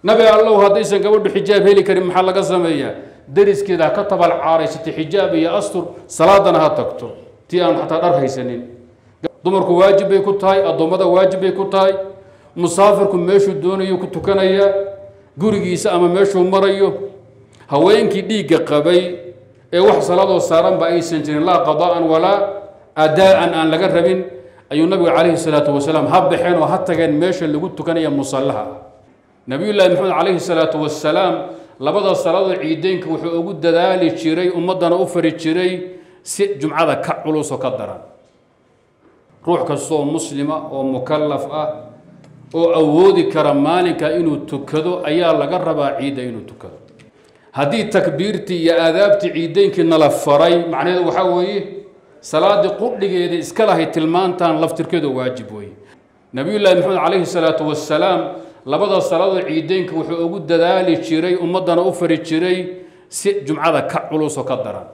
nabi allow haddaysan gabadhu xijaab heli karin maxaa laga sameeyaa dariskeeda ha ka tabal caaraysatay xijaab iyo astur salaadana ha tagto tii aan xataa dhar haysanin dumarku waajib bay ku tahay addoommada waajib bay ku tahay musaafirku meeshuu doonayo ku tukanaya gurigiisa ama meeshuu marayo haweenkii dhiigga qabay ee wax salaadoo saaranba aysan jirin laa qadaa'an walaa adaa'an aan laga rabin ayuu nabigu calayhi salaatu wasalaam ha baxeen oo ha tageen meesha lagu tukanaya musallaha nabiyullaahi maxamed calayhi salaatu wasalaam labada salaadoo ciideynka wuxuu ugu dadaali jiray ummaddana u fari jiray si jumcada ka culus oo ka daran ruux kastaoo muslima oo mukallaf ah oo awoodi kara maalinka inuu tukado ayaa laga rabaa ciidda inuu tukado haddii takbiirtii iyo aadaabtii ciideynkii nala faray macnaheedu waxaa weeye salaadii qudhigeeda iska lahay tilmaantan laftirkeedu waajib weeye nabiyullaahi maxamed calayhi salaatu wasalaam labada salaadoo ciideynka wuxuu ugu dadaali jiray ummaddana u fari jiray si jumcada ka culus oo ka daran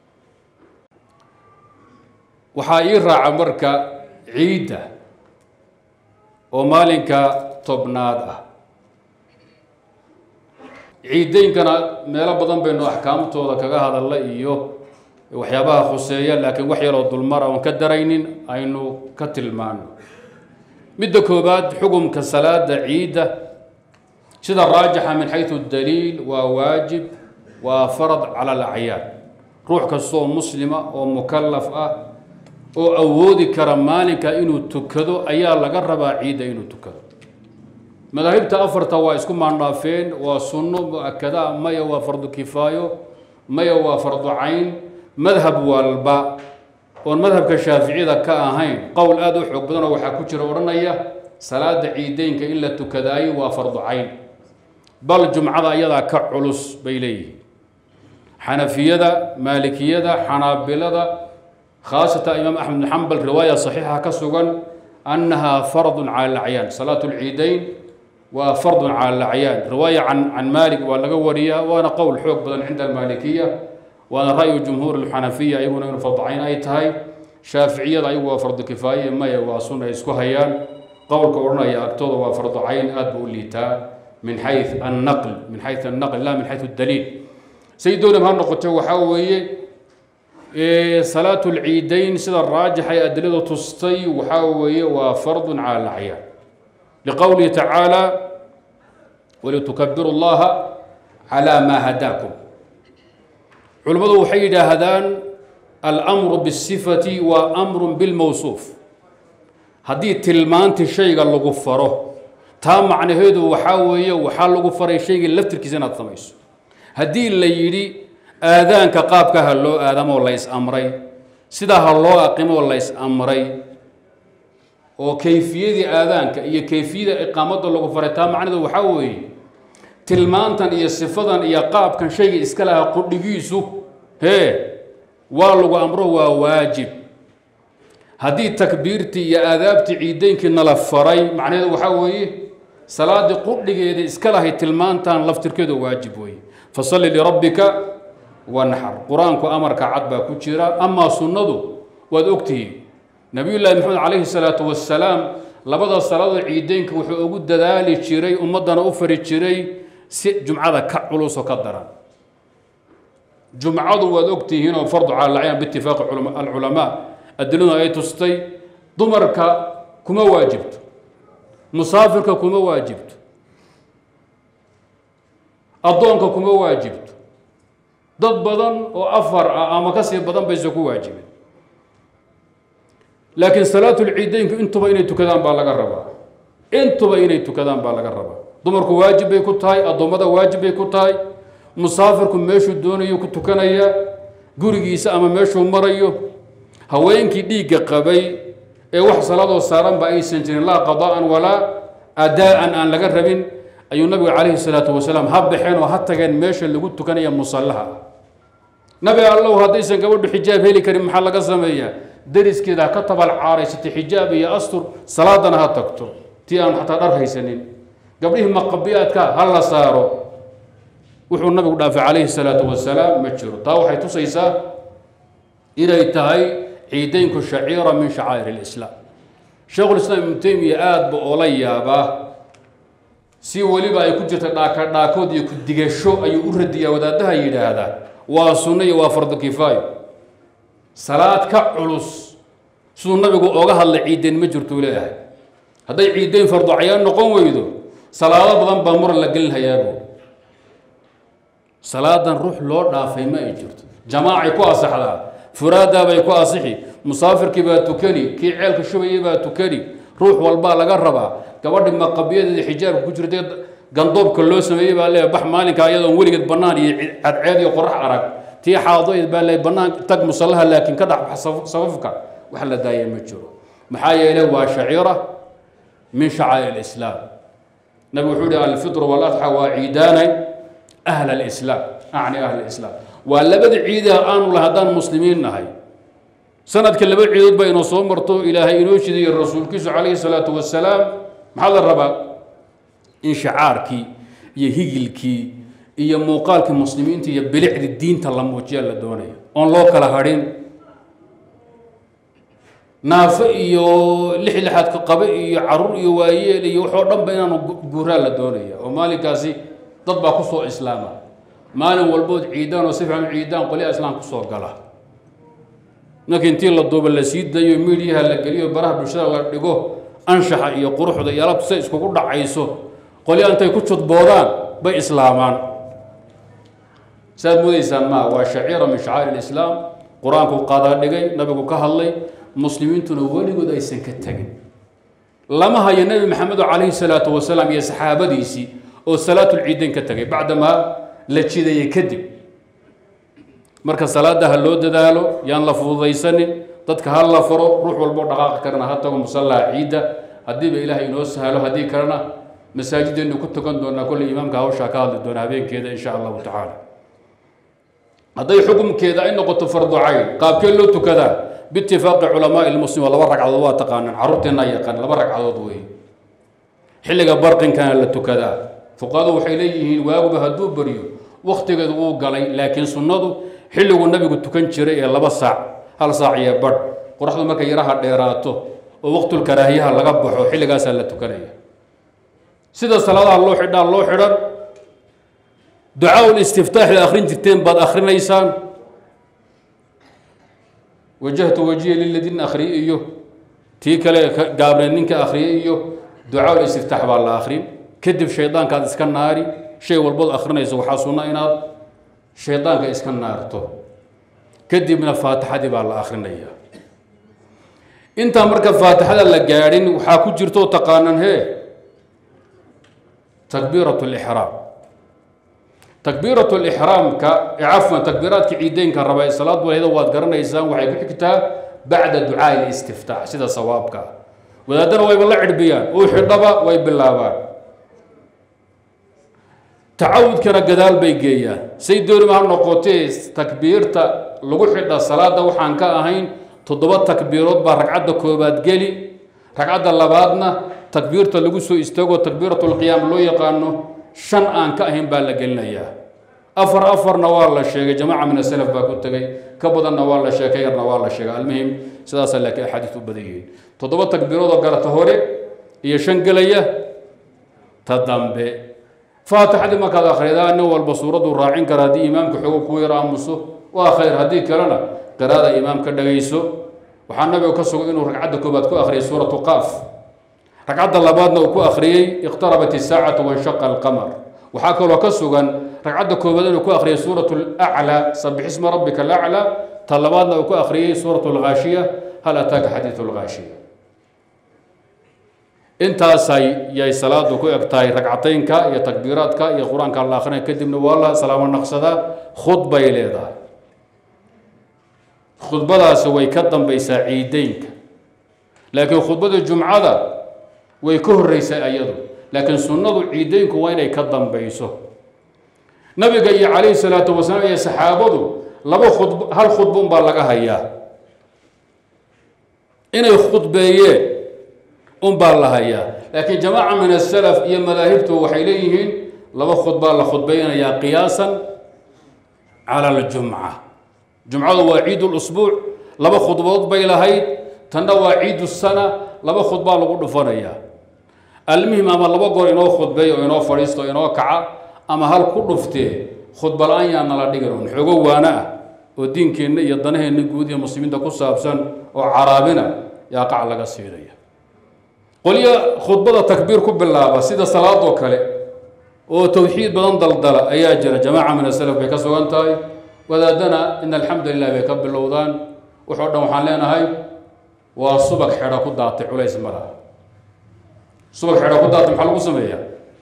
waxaa ii raaca marka ciidda oo maalinka tobnaad ah ciideynkana meelo badan baynu axkaamtooda kaga hadalla iyo waxyaabaha khuseeya laakiin wax yaroo dulmara oon ka daraynin aynu ka tilmaano midda koobaad xukumka salaada ciidda sida raajixa min xaysu daliil waa waajib waa farad cala alacyaan ruux kastaoo muslima oo mukallaf ah oo awoodi kara maalinka inuu tukado ayaa laga rabaa ciidda inuu tukado madaahibta afarta waa isku maandhaafeen waa sunno mu-akada maya waa fardu kifaayo maya waa fardu cayn madhab walba oon madhabka shaaficiyada ka ahayn qowl aada u xoog badanoo waxaa ku jira odhanaya salaada ciideynka in la tukadaayo waa fardu cayn bal jumcada ayadaa ka culus bay leeyihiin xanafiyada maalikiyada xanaabilada khaasatan imaam axmed bin xambal riwaaya saxiixa ka sugan annahaa fardun cala alacyaan salaatu lciideyn waa fardun cala alacyaan riwaaya can can maalik waa laga wariyaa waana qowl xoog badan cinda almaalikiya waana ra'yu jumhuur alxanafiya iyaguna inu farducayn ay tahay shaaficiyada ayagu waa fardu kifaaye maya waa sun ay isku hayaan qowlka odhanaya agtooda waa fardu cayn aad buu u liitaa min xay annaql min xay annaql la min xayu daliil say doonab ha noqoto waxaa weeye salaatu lciideyn sida raajixa ee adiladu tustay waxaa weeye waa fardun cala alacyaan liqowlihi tacaala walitukabiru llaha calaa maa hadaakum culimmadu waxay yidhaahdaan almru bisifati waa amrun bilmawsuuf haddii tilmaantii shayga lagu faro taa macnaheedu waxaa weeye waxaa lagu faray shaygii laftirkiisa inaad samayso haddii la yidhi aadaanka qaabka ha loo aadamoo lays amray sidaa ha loo aqimoo lays amray oo kayfiyadii aadaanka iyo kayfiyada iqaamadda lagu faray taa macnaheedu waxaa weeye tilmaantan iyo sifadan iyo qaabkan shayga iska lahaa qudhigiisu hee waa lagu amro waa waajib haddii takbiirtii iyo aadaabtii ciideynkii nala faray macnaheedu waxaa weeye salaadii qudhigeeda iska lahay tilmaantan laftirkeedu waajib weeye fasalli lirabbika wanaxar qur-aanku amarka cad baa ku jira amaa sunnadu waad ogtihiin nabiyullaahi maxamed calayhi salaatu wasalaam labada salaadoo ciideynka wuxuu ugu dadaali jiray ummaddana u fari jiray si jumcada ka culus oo ka daran jumcadu waad ogtihiin oo fardu cala alacyan biitifaaqi alculamaa adiladu ay tustay dumarka kuma waajibto musaafirka kuma waajibto addoonka kuma waajibto dad badan oo afar ah ama kasii badan bayse ku waajibeen laakiin salaatulciideynku intuba inay tukadaan baa laga rabaa intuba inay tukadaan baa laga rabaa dumarku waajib bay ku tahay addoommada waajib bay ku tahay musaafirku meeshuu doonayo ku tukanaya gurigiisa ama meeshuu marayo haweenkii dhiigga qabay ee wax salaadoo saaranba aysan jirin laa qadaa'an walaa adaa'an aan laga rabin ayuu nabigu calayhi salaatu wasalaam ha baxeen oo ha tageen meesha lagu tukanaya musallaha nabi allow haddaysan gabadhu xijaab heli karin maxaa laga sameeyaa dariskeeda ha ka tabal caaraysatay xijaab iyo astur salaadana ha tagto tii aan xataa dhar haysanin gabdhihii maqabiyaadka ha la saaro wuxuu nabigu dhaafay calayhi salaatu wasalaam ma jiro taa waxay tusaysaa inay tahay ciideynku shaciira min shacaa'ir alislaam sheekhulislaam ibnu teymiya aada ba oola yaabaa si weliba ay ku jirta dhaaka dhaakood iyo ku-digasho ayuu u radiyaa wadaadaha yidhaahdaa waa sunno iyo waa fardu kifaayo salaad ka culus siduu nabigu ooga hadlay ciideen ma jirtuu leeyahay hadday ciideyn fardu cayaan noqon weydo salaado badan baa muran la gelin hayaabu salaadan ruux loo dhaafay ma ay jirto jamaacay ku asaxdaa furaadaa bay ku asixi musaafirkii baa tukani kii ceelka shubayay baa tukani ruux walbaa laga rabaa gabadhi maqabiyadeeda xijaabka ku jirtay gandoobka loo sameeyey baa leeyahay bax maalinka iyadoon weligeed bannaan iyo cadceed iyo qorax arag tii xaadoyd baa leeyahay bannaan tag musallaha laakiin ka dhex bax safafka wax la daaya ma jiro maxaa yeelay waa shaciira min shacaa'ir alislaam nabigu wuxuu yihi alfitru waladxa waa ciidaanay ahla alislaam acni ahla alislaam waa labada ciidaha aanu lahay haddaan muslimiin nahay sanadka laba ciidood ba inoo soo marto ilaahay inoo shidayo rasuulkiisu calayhi salaatu wasalaam maxaa la rabaa in shacaarkii iyo higilkii iyo muuqaalkii muslimiinta iyo bilicdi diinta la muujiyaa la doonaya oon loo kala hadhin naafo iyo lix lixaadka qabe iyo caruur iyo waayeel iyo waxoo dhan ba inaanu guuraa la doonaya oo maalinkaasi dad baa kusoo islaama maalin walbood ciidaan oo si fiican u ciidaan qolyaha islaam kusoo gala marka intii la duuba la sii dayo miidyaha la geliyo baraha bulshada la dhigo anshaxa iyo quruxda iyo alabtu say iskugu dhacayso qolyaha intay ku judboodaan bay islaamaan saad moodaysaan maa waa shaciira min shacaa'ir alislaam qur-aanku qadaa dhigay nabigu ka hadlay muslimiintuna weligood aysan ka tegin lama hayo nebi maxamedo calayhi salaatu wasalaam iyo saxaabadiisii oo salaatulciidayn ka tegay bacdamaa la jidayay kadib marka salaada ha loo dadaalo yaan la fududaysanin dadka ha la faro ruux walboo dhaqaaqi karana ha tago musallaha ciidda haddiiba ilaahay inoo sahalo haddii kalena masaajideennu ku tukan doonaa kolley imaamka hawshaa ka hadli doona habeenkeeda insha allahu tacaala hadday xukumkeeda ay noqoto fardu cayn qaabkee loo tukadaa biitifaaqi culamaai lmuslim waa laba ragcadood waa taqaanaan carruurteennaa yaqaan laba ragcadood wey xilliga barqinkana la tukadaa fuqahadu waxay leeyihiin waaguba hadduu baryo wakhtigeedu wuu galay laakiin sunnadu xilliguu nabigu tukan jiray ee laba saac hal saac iyo badh qoraxdu markay yaraha dheeraato oo waqtulkaraahiyaha laga baxo xilligaasaa la tukanaya sida salaadaha loo xidhaa loo xidhan ducaa listiftaaxda akhrin jirteen baad akhrinaysaan wajahtu wajiya liladiina akhriye iyo tii kale gaabneed ninka akhriye iyo ducaa listiftaax baa la akhrin kadib shaydaankaad iska naari shay walbood akhrinayso waxaa sunna inaad shaydaanka iska naarto kadibna faatixadii baa la akhrinaya intaa marka faatixada la gaadhin waxaa ku jirto taqaanan hee takbiirat lixraam takbiirat lixraamka cafwan takbiiraadka ciideynka raba ee salaad walheeda waad garanaysaan waxay ku xigtaa bacda ducaai listiftaax sida sawaabka ah wadaadana wayba la cidhbiyaan uu xidhaba way bilaabaan tacawudkana gadaal bay geeyaan say doonima ha noqotee takbiirta lagu xidha salaada waxaan ka ahayn toddoba takbiirood baa ragcadda koobaad geli ragcadda labaadna takbiirta lagu soo istaago takbiiratulqiyaam loo yaqaano shan aan ka ahayn baa la gelinayaa afar afarna waa la sheegay jamaaca min asalaf baa ku tegay ka badanna waa la sheegay yarna waa la sheegay almuhim sidaasaa laakiin axaadiis u badan yihiin toddoba takbiiroodoo garata hore iyo shan gelaya ta dambe faatixadii markaad akhridaa nin walba suuraddu raacin kara haddii imaamka xoogo ku yar aamuso waa khayr haddii kalena qiraada imaamka dhagayso waxaa nabiga ka sugan inuu ragcadda koobaad ku akhriyay suuratu qaaf ragcadda labaadna uu ku akhriyey iqtarabat isaacatu wanshaqa alqamar waxaa kaloo ka sugan ragcadda koobaad inuu ku akhriyay suuratu laclaa sabix isma rabbika alaclaa ta labaadna uu ku akhriyey suuratu lghaashiya hal ataaka xadiidu lghaashiya intaasay yay salaadu ku eg tahay ragcateynka iyo takbiiraadka iyo qur-aanka la akrinaya kadibna waa la salaamo naqsadaa khudbay leedahay khudbadaasi way ka dambaysaa ciideynka laakiin khudbada jumcada way ka horreysaa iyadu laakiin sunnadu ciideynku waa inay ka dambayso nabiga iyo calayhi salaatu wasalaam iyo saxaabadu laba khudb hal khudba unbaa laga hayaa inay khudbeeyeen unbaa la hayaa laakiin jamaaca min asalaf iyo madaahibtu waxay leeyihiin laba khudbaa la khudbaynayaa qiyaasan cala aljumca jumcadu waa ciid lusbuuc laba khudbood bay lahayd tanna waa ciid sana laba khudbaa lagu dhufanayaa almuhim ama laba goor inoo khudbeeya oo inoo fadhiisto o inoo kaca ama hal ku dhuftee khudba la-aan yaa nala dhigin un xoogo waana ah oo diinkeenna iyo danaheenna guud iyo muslimiinta ku saabsan oo caraabina yaa qac laga siinaya qolyo khudbada takbiir ku bilaaba sida salaadoo kale oo towxiid badan daldala ayaa jira jamaaca min asalaf bay ka sugan tahay wadaadana in alxamdu lilah bay ka bilowdaan wuxoo dhan waxaan leenahay waa subag xedho ku daatay culays ma laha subag xedho ku daatay maxaa lagu sameeyaa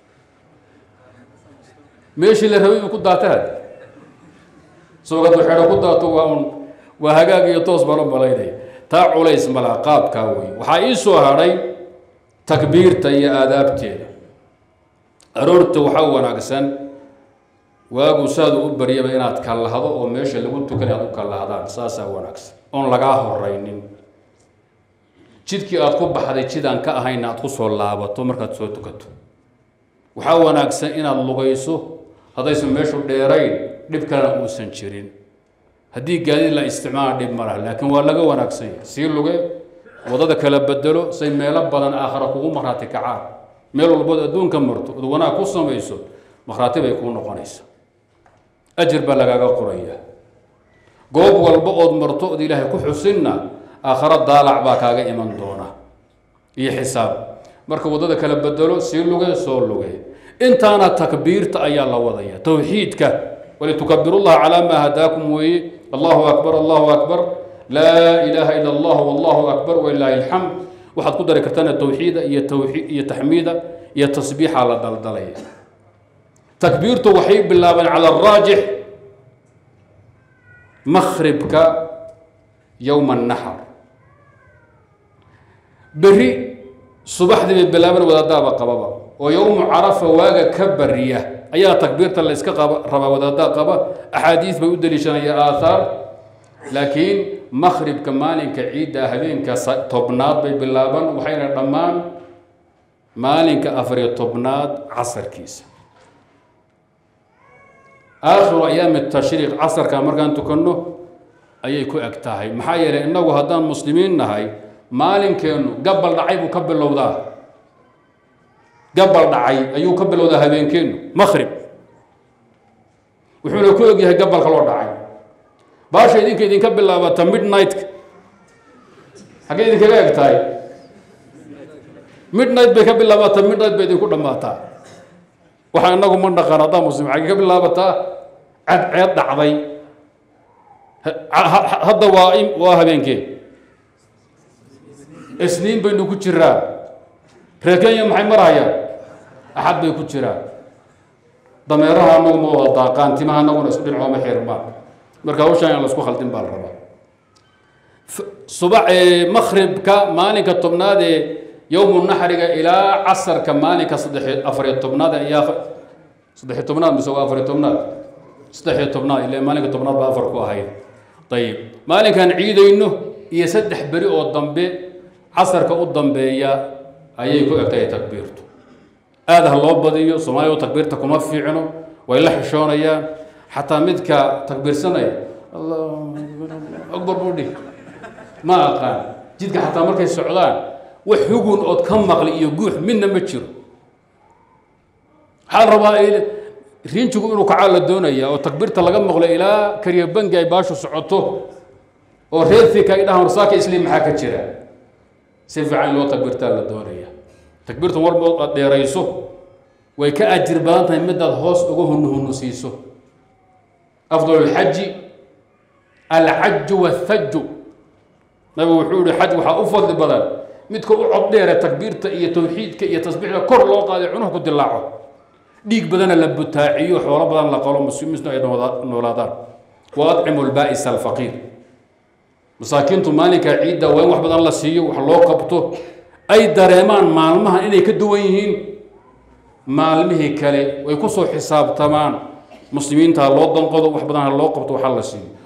meeshii la rabay buu ku daatay had subag hadduu xedho ku daato waa un waa hagaag iyo toos baan u malaynaya taa culays ma laha qaabkaa wey waxaa ii soo hadhay takbiirta iyo aadaabteeda aroorta waxaa wanaagsan waagu saadu u baryaba inaad kallahdo oo meesha lagu tukan aad u kallahdaan saasaa wanaagsan oon lagaa horaynin jidkii aad ku baxday jidaan ka ahayna aad ku soo laabato markaad soo tukato waxaa wanaagsan inaad lugayso haddaysan meeshu dheerayn dhib kalena uusan jirin haddii gaadiid la isticmaala dhib ma laha laakiin waa laga wanaagsan yahay sii luge wadada kala bedelo say meelo badan aakhara kugu markhaati kacaan meel walbood adduunka marto ood wanaag ku samayso markhaati bay kuu noqonaysa ajir baa lagaaga qoraya goob walba ood marto ood ilaahay ku xusinna aakharo daalac baa kaaga iman doona iyo xisaab marka waddada kala bedelo sii luge soo luge intaana takbiirta ayaa la wadaya towxiidka walitukabirullaha calaa maa hadaakum weeye allahu akbar allahu akbar laa ilaaha ila allah wallahu akbar walilaahi alxamd waxaad ku dari kartaan towxiida iyo tawxii iyo taxmiida iyo tasbiixa la daldalaya takbiirtu waxay bilaabeen cala araajix makhribka yowma annaxar berri subaxdii bay bilaabeen wadaadaaba qababa oo yowmu carafa waaga ka bariya ayaa takbiirta la iska qaba rabaa wadaadaa qaba axaadiis bay u deliishanaya aathaar laakiin makhribka maalinka ciidda habeenka tobnaad bay bilaaban waxayna dhammaan maalinka afariyo tobnaad casarkiisa aakhiru ayaami tashriiq casarka markaan tukanno ayay ku eg tahay maxaa yeelay innagu haddaan muslimiin nahay maalinkeennu gabal dhacay buu ka bilowdaa gabal dhacay ayuu ka bilowdaa habeenkeennu makhrib wuxuuna ku ogyahay gabalka loo dhacay baasha idinka idinka bilaabata midnight-ka xaggee idinkaga eg tahay midnight bay ka bilaabataa midnight bay idinku dhammaataa waxaa inagu ma dhaqan haddaan muslim xaggee ka bilaabataa cadceed dhacday hadda waa waa habeenkee isniin baynu ku jiraa reer kenya maxay marhayaan axad bay ku jiraan dameeraha anagu ma wada daaqaan timaha anaguna isu dhinacooma xirmaan marka hawshaan aan lasku khaldin baa la rabaa subax makhribka maalinka tobnaad ee yowmu naxriga ilaa casarka maalinka saddex afariyo tobnaad ayaa saddexiyo tobnaad mise waa afariyo tobnaad saddexiyo tobnaad ile maalinka tobnaad baa afar ku ahayd ayib maalinkaan ciidayno iyo saddex beri oo dambe casarka u dambeeya ayay ku egtahay takbiirtu aada ha loo badiyo soomaaliya takbiirta kuma fiicno way la xishoonayaan xataa midka takbiirsanaya akbar budhi ma aqaan jidka xataa markay socdaan wax hugun ood ka maqli iyo guux midna ma jiro waxaa la rabaa riinjigu inuu kacaa la doonaya oo takbiirta laga maqlo ilaa kariya bangi ay baashu socoto oo reerfika ay dhahaan warsaaka isliim maxaa ka jira si fiican in loo takbiirtaa la doonaya takbiirtan walba aad dheerayso way ka ajir badan tahay midaad hoos uga hunuhunu siiso afdal alxaji alxaju wathaju nabigu wuxuu yihi xaj waxaa u fadli badan midka u cod dheere takbiirta iyo tawxiidka iyo tasbiixda kor loo qaaday cunuhu ku dilaaco dhiig badana la butaaciyo xoolo badan la qalo muslimiintu ay noolaadaan wa adcimu lbaa'isa alfaqiir masaakiintu maalinkaa ciidda waa in wax badan la siiyo wax loo qabto ay dareemaan maalmaha inay ka duwan yihiin maalmihii kale way ku soo xisaabtamaan muslimiinta ha loo danqado wax badan ha loo qabto waxa la siiyo